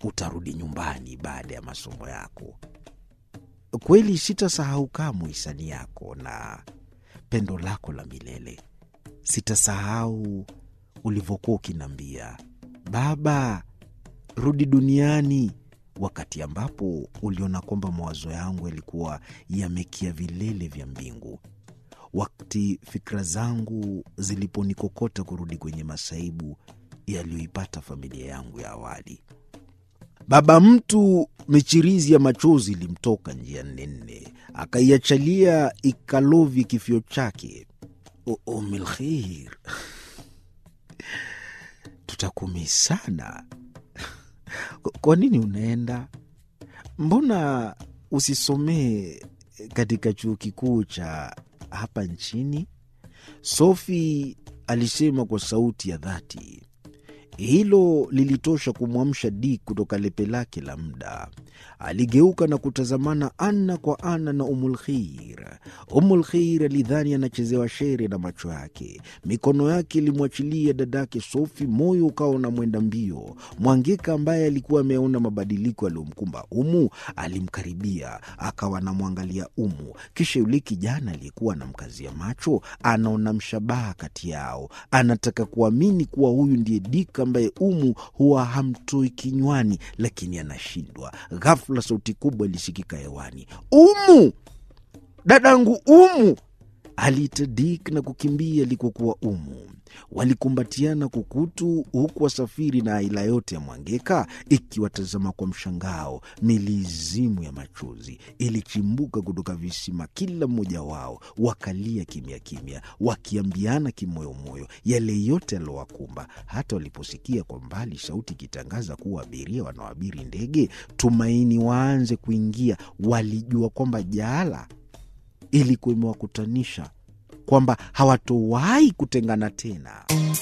utarudi nyumbani baada ya masomo yako. Kweli sitasahau kamwe hisani yako na pendo lako la milele. Sitasahau ulivyokuwa ukiniambia, baba, rudi duniani, wakati ambapo uliona kwamba mawazo yangu yalikuwa yamekia vilele vya mbingu, wakati fikra zangu ziliponikokota kurudi kwenye masaibu yaliyoipata familia yangu ya awali. Baba mtu michirizi ya machozi ilimtoka njia nne nne, akaiachalia ikalovi kifio chake. Umilkhir, tutakumi sana. Kwa nini unaenda? Mbona usisomee katika chuo kikuu cha hapa nchini? Sofi alisema kwa sauti ya dhati. Hilo lilitosha kumwamsha Dik kutoka lepe lake la muda. Aligeuka na kutazamana ana kwa ana na Umulkhir. Umulkhir alidhani anachezewa shere na macho yake. Mikono yake ilimwachilia dadake Sofi, moyo ukawa na mwenda mbio. Mwangeka ambaye alikuwa ameona mabadiliko yaliyomkumba Umu alimkaribia, akawa anamwangalia Umu. Kisha yule kijana aliyekuwa anamkazia macho anaona mshabaha kati yao, anataka kuamini kuwa huyu ndiye Dik ambaye Umu huwa hamtoi kinywani, lakini anashindwa. Ghafula sauti kubwa ilisikika hewani, Umu, dadangu Umu! Aliita Dik na kukimbia alikokuwa Umu. Walikumbatiana kukutu, huku wasafiri na aila yote ya Mwangeka ikiwatazama kwa mshangao. Milizimu ya machozi ilichimbuka kutoka visima, kila mmoja wao wakalia kimya kimya, wakiambiana kimoyomoyo yale yote yalowakumba. Hata waliposikia kwa mbali sauti ikitangaza kuwa abiria wanaoabiri ndege Tumaini waanze kuingia, walijua kwamba jaala ilikuwa imewakutanisha kwamba hawatowahi kutengana tena.